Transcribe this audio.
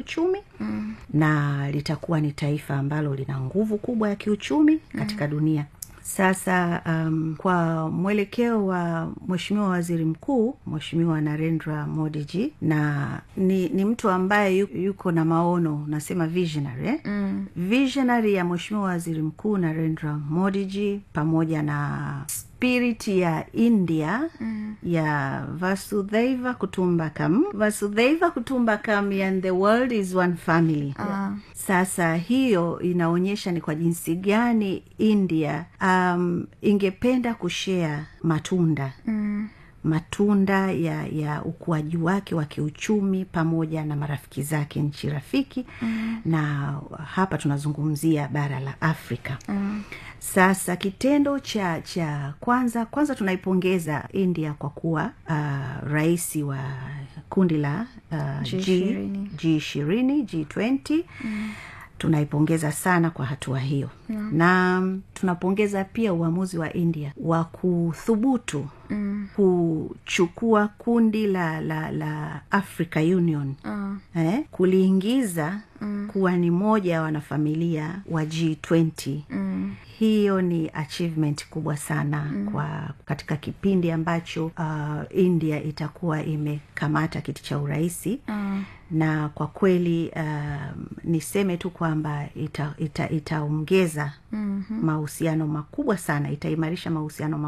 kiuchumi mm. na litakuwa ni taifa ambalo lina nguvu kubwa ya kiuchumi katika mm. dunia sasa um, kwa mwelekeo wa mweshimiwa waziri mkuu mweshimiwa narendra modiji na ni, ni mtu ambaye yu, yuko na maono nasema visionary eh? mm. visionary ya mweshimiwa waziri mkuu narendra modiji pamoja na spirit ya india mm. ya vasudhaiva kutumbakam vasudhaiva kutumbakam and the world is one family Ah. sasa hiyo inaonyesha ni kwa jinsi gani india um, ingependa kushea matunda Mm. matunda ya ya ukuaji wake wa kiuchumi pamoja na marafiki zake nchi rafiki mm. na hapa tunazungumzia bara la afrika Mm. sasa kitendo cha cha kwanza kwanza tunaipongeza india kwa kuwa uh, rais wa kundi la uh, G20. g ishirini g twenty tunaipongeza sana kwa hatua hiyo yeah. na mm, tunapongeza pia uamuzi wa india wa kuthubutu mm. kuchukua kundi la la la africa union Ah. eh, kuliingiza mm. kuwa ni moja ya wanafamilia wa g20 Mm. hiyo ni achievement kubwa sana mm. kwa katika kipindi ambacho uh, india itakuwa imekamata kiti cha urahisi Ah. na kwa kweli um, niseme tu kwamba itaongeza ita, itaongeza Mhm. mahusiano makubwa sana itaimarisha mahusiano